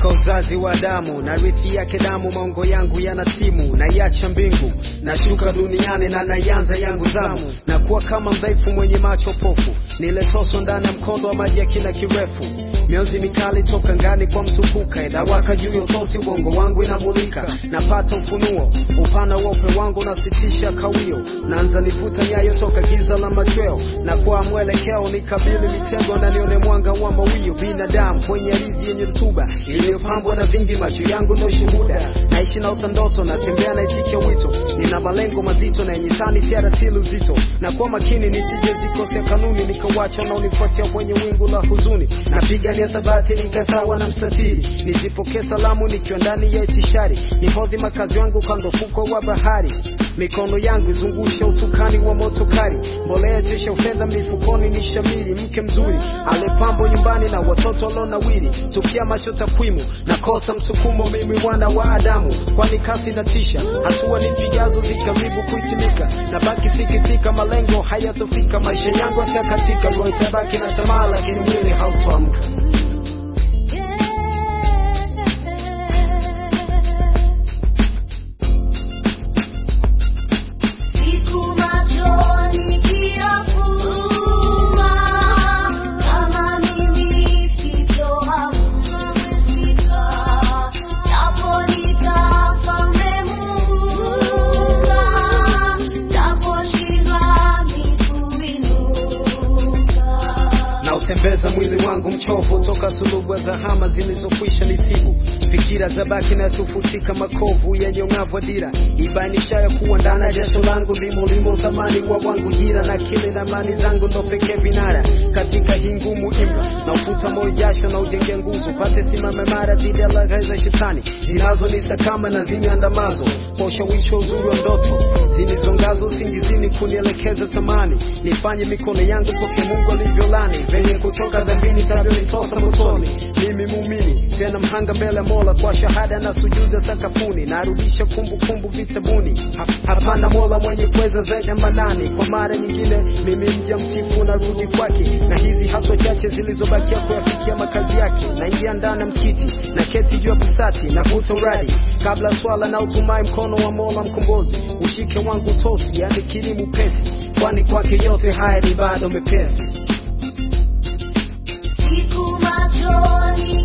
toka uzazi wa damu na rithi yake damu, maongo yangu yana timu, naiacha mbingu nashuka duniani na naianza yangu zamu, na kuwa kama mdhaifu mwenye macho pofu, niletoswa ndani ya mkondo wa maji ya kina kirefu mionzi mikali toka ngani kwa mtukuka, inawaka juu ya utosi, ubongo wangu inamulika, napata ufunuo, upana wa upe wangu unasitisha kawio, naanza nifuta nyayo toka giza la machweo, na kwa mwelekeo nikabili mitego na nione mwanga wa mawio, binadamu kwenye ardhi yenye rutuba iliyopambwa na vingi, macho yangu ndo shuhuda, naishi na utandoto, natembea naitikia wito, nina malengo mazito na yenye tani siaratili uzito, na kwa makini nisije zikosea kanuni, nikawacha unaonifuatia kwenye wingu la huzuni, napiga ya thabati nikasawa na mstatili, nizipokee salamu nikiwa ndani ya itishari, nihodhi makazi yangu kando fuko wa bahari, mikono yangu izungusha usukani wa moto kali, mbolea jesha ufedha mifukoni ni shamili, mke mzuri alepambo nyumbani na watoto walonawiri, tukia macho takwimu nakosa msukumo, mimi mwana wa Adamu, kwani kasi na tisha, hatua nipigazo zikaribu kuitimika, na baki sikitika, malengo hayatofika, maisha yangu yatakatika, roho itabaki na tamaa, lakini mwili hautoamka. Siku machoni kinafungwa, kama mimi sitoamrika, japo nitafa Muumba, japoshindwa kuinuka. na utembeza mwili wangu mchovu toka sulubu za hama zilizokwisha nisibu fikira za baki na sufutika makovu yenye ung'avu wa dira ibainisha ya kuwa ndani ya jasho langu limo limo thamani wa wangu jira na kile na mani zangu ndo pekee vinara katika hii ngumu imra na ufuta moyo jasho na ujenge nguzo pate simame mara dhidi ya laghai za shetani zinazonisakama na zimeandamazo kwa ushawishi wa uzuri wa ndoto zilizongazo usingizini kunielekeza tamani nifanye mikono yangu poke Mungu alivyolani venye kutoka dhambini tavyonitosa motoni mimi muumini tena mhanga mbele ya Mola kwa shahada na sujuda sakafuni narudisha kumbukumbu vitabuni ha, hapana Mola mwenye kuweza zaidi ya manani kwa mara nyingine mimi mja mtifu narudi kwake na hizi hatua chache zilizobakia kuyafikia makazi yake naingia ndani ya msikiti na keti juu ya busati navuta uradi kabla swala na utumai mkono wa Mola mkombozi ushike wangu tosi yani kilimu pesi kwani kwake yote haya ni bado mepesi Siku machoni